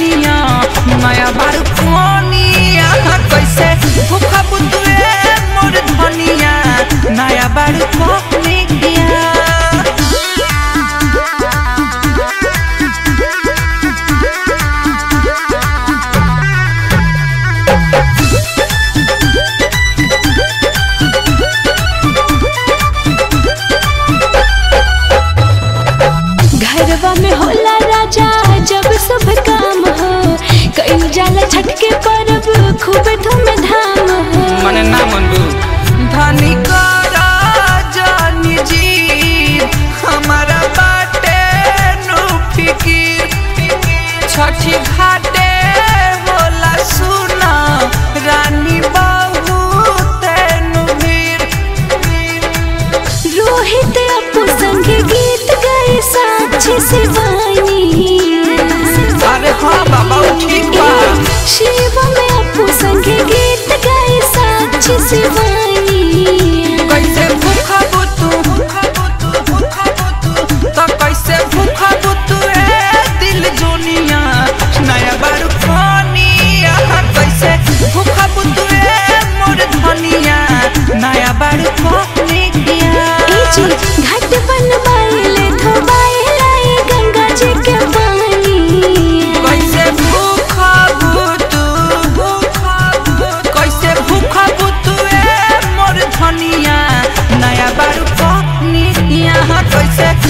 धनिया नया बार कोनिया कैसे भूखा बुतुए मोर धनिया नया बार कोनिया घरवा में होला राजा जब सब काम हो कईल जाला छठ के परब खूब धूमधाम हो मने ना मनबू धनी करा जानी जी हमारा बाटे नु फिकीर छठी घाटे होला सुना रानी बहू तेनु भीर रोहित अपू संग गीत गाए साक्षी शिवानी अरे हाँ बाबा उ ठीक बा शिव में अपू संग गीत गाए साक्षी शिवानी कैसे भूखा बुतू भूखा बुतू भूखा बुतू तो कैसे भूखा बुतू ए दिल जोनिया नया बारू खानिया कैसे भूखा बुतू ए मोर धनिया नया बारू खानिया ए जी घाट बनवाइले धोबाइले गंगा जी के पानी कैसे भूखा बुतू भूखा बुतू कैसे भूखा बुतू ए मोर धनिया नया बारू खानिया कैसे